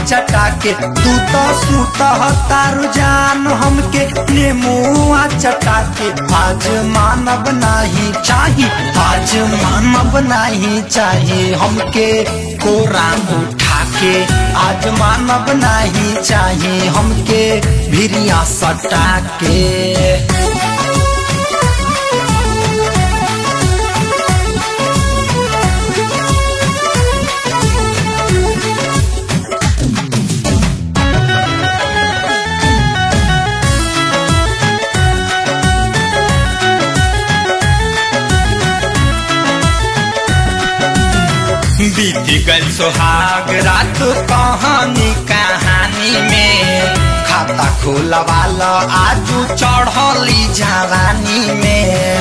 चटा के तू तो सूत तारू जान हमके नेमुआ चटा के आज मानव नाही चाही आज मानव नाही चाही हमके कोरा उठा के आज मानव नाही चाही हमके भिरिया सटा के बीत गल सुहाग रात कहानी कहानी में खाता खोलवाल आजू चढ़ली जवानी में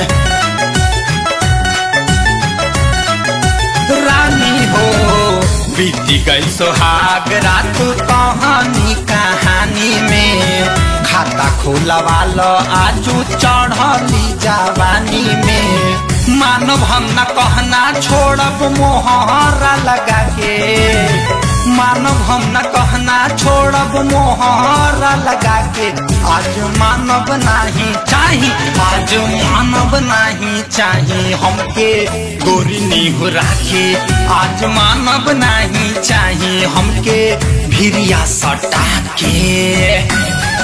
रानी हो बीत गई सुहाग रात कहानी कहानी में खाता खोलवाल आजू चढ़ली जवानी में मानव हम न कहना छोड़ब मोहरा लगा के मानव हम न कहना छोड़ब मोहरा लगा के आज मानव नाही चाही आज मानव नाही चाही हमके गोरी नीहू राखे आज मानव नाही चाही हमके भिरिया सटा के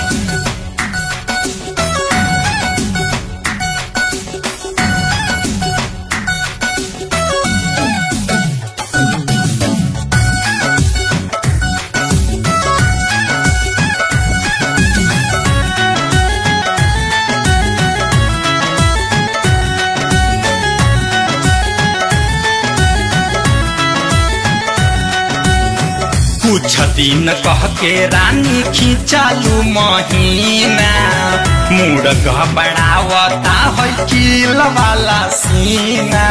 कुछ दिन कह के रानी खिंचालू महीना मूड घबरावता है किल वाला सीना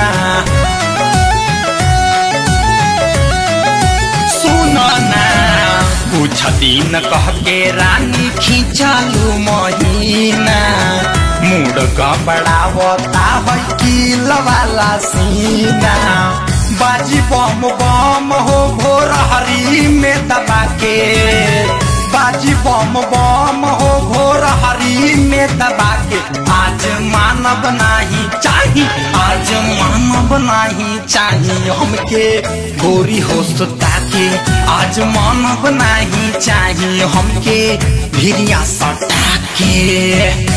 सुन ना कुछ दिन कह के रानी खिंचालू महीना मूड घबरावता है किल वाला सीना बाजी बम बम हो भोर हरी में दबा के बाजी बम बम हो भोर हरी में दबा के आज मानव नाही चाही आज मानव नाही चाही हमके गोरी हो सुता के आज मानव नाही चाही हमके भिरिया सटा के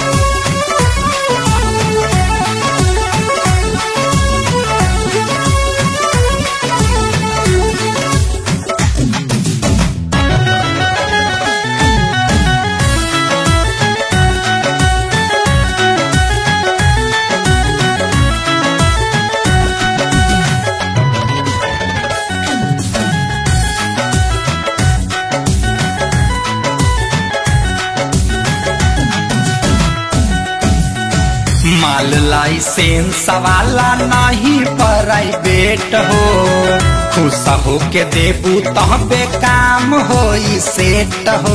माल लाइसेंस वाला नहीं प्राइवेट हो खुश हो के देबू तहबे काम हो सेट हो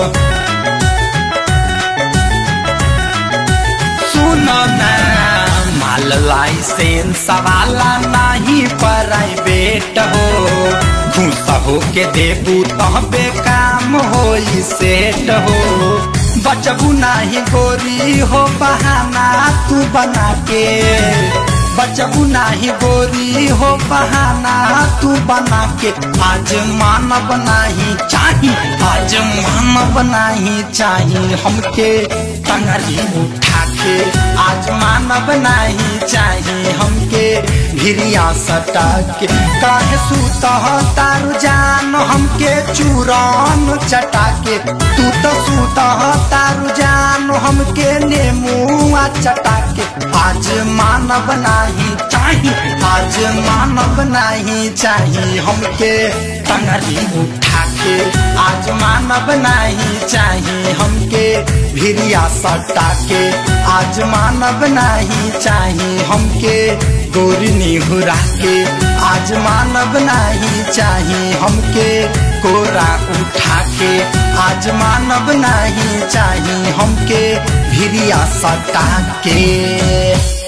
सुनो ना माल लाइसेंस वाला नहीं प्राइवेट हो खुश हो के देबू तहबे काम हो सेट हो बचबू नाही गोरी हो बहाना तू बना के बचबू नाही गोरी हो बहाना तू बना के आज मानव नाही चाही आज मानव नाही चाही हमके टंगरी उठा के आज मानव नाही चाही हमके भिरिया सटा के काहे सूत तारू जान हमके चूरन चटा के तू तो सूत तारू जान हमके नेमुआ चटा के आज मानव नाही चाही आज मानव नाही चाही हमके टंगरी उठा के आज मानव नाही चाही हमके भिरिया सटा के आज मानव नाही चाही हमके गोरी निहुरा के आज मानव नाही चाही हमके कोरा उठा के आज मानव नहीं चाही हमके भिरिया सटा के